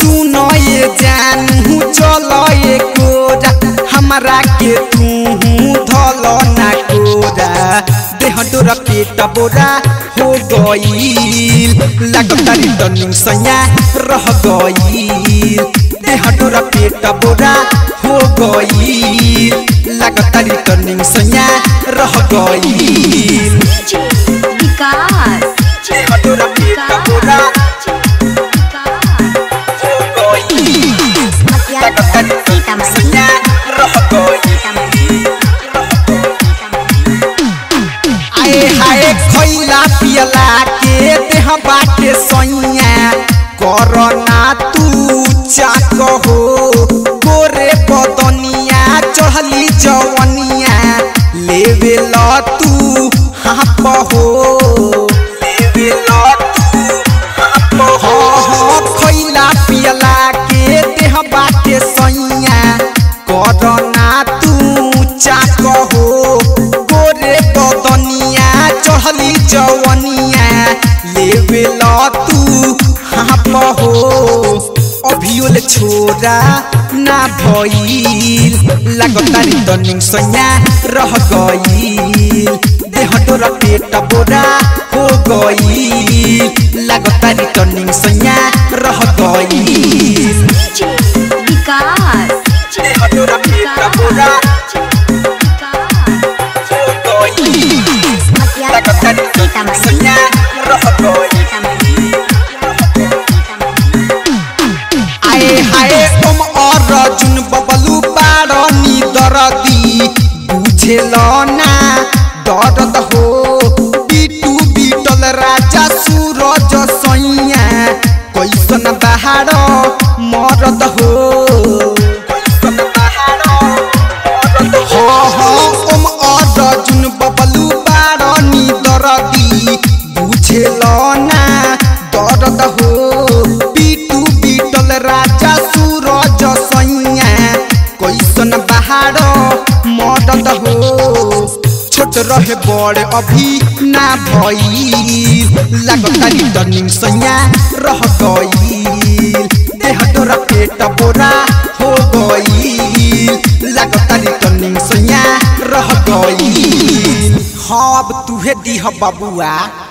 सुनो ये जानू चलो ये कोरा हमरा के तू धलो ना कोरा देह डोरा पेट बोरा हो गईल लगता रिटर्निंग सैया रह गईल देह डोरा पेट बोरा हो गईल लगता रिटर्निंग सैया रह गईल विकास देह डोरा पेट बोरा हो गईल लगता रिटर्निंग सैया रह गईल आए हाय खैला पियला के देह बाटे सैया करना तू चाक हो गोरे बदनिया चढ़ली जवनिया लेवे ल तू हाप हो लेवे ल तू हाप हो हाँ, खैला पियला के देह बाटे सैया करना तू चाक हो गोरे बदनिया चढ़ली जवनिया लेवे ल तू हाप हो अभियोल छोरा ना भइल लगता रिटर्निंग सैया रह गईल देह डोरा पेट बोरा हो गईल लगता रिटर्निंग सैया रह गईल विकास देह डोरा पेट बोरा हो गईल लगता रिटर्निंग सैया रह गईल आए हाय तुम और रजुन बबलू बारनी दरदी बुझेल ना दर्द हो बीटू बीटल राजा सूरज सैया कैसन बहार मरद हो कैसन बहार मरद हो हो तुम और रजुन बबलू बारनी दरदी बुझेल ना दर्द हो बीटू बीटल राजा सूरज सैया कैसन बहार मदद हो छोट रहे बड़ अभी ना भई लगता रिटर्निंग सैया रह गईल देह तोरा पेट बोरा हो गईल लगता रिटर्निंग सैया रह गईल हाँ अब तुहे दीह बबुआ